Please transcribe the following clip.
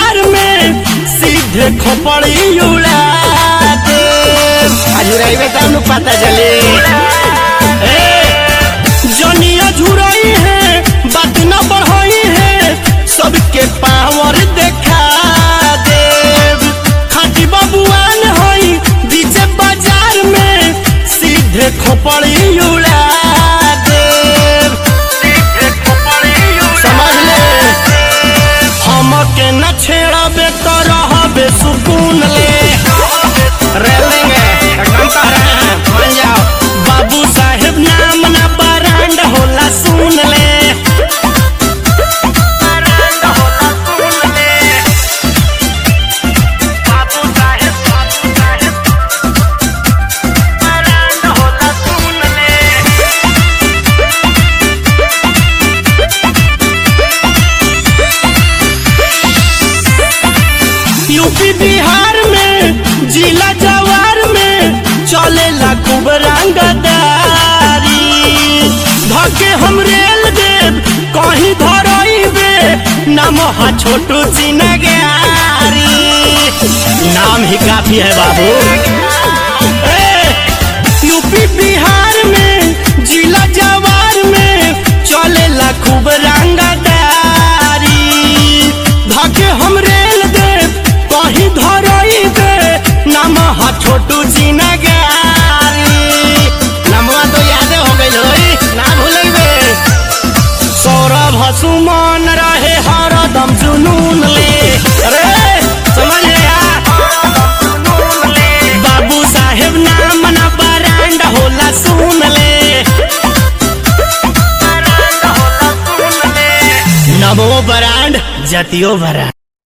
बाजार में सीधे खोपड़ी उड़ा दे अजुराइबे तब नु पता चली जनिया झुरई है बात न बढ़ई है सबके पावर देखा देव खाटी बबुआन हई डीजे बाजार में सीधे खोपड़ी उड़ा देव समझ ले हमके न छेड़बे तो रहबे सुकून ले रह लेंगे एकदम कह रहे हैं मान जाओ बाबू साहेब नाम ना बरांड होला सुन ले यूपी बिहार में जिला जवार में चलेला खूब रंगदारी धके हम रेल देव कहीं धरइबे नाम हा छोटू चिनगारी नाम ही काफी है बाबू ए, यूपी बिहार में जिला जवार में चलेला खूब रंगदारी धके हम रेल देव कहीं धरई दे नाम हा छोटू चिनगारी नमवा तो यादे हो गइल होई ना भूलेबे सौरभ हसुमान रहे हरदम जुनून ले अरे समझ गया बाबू साहेब नाम ना बरांड होला सुन ले नमो बरांड जतियो बरांड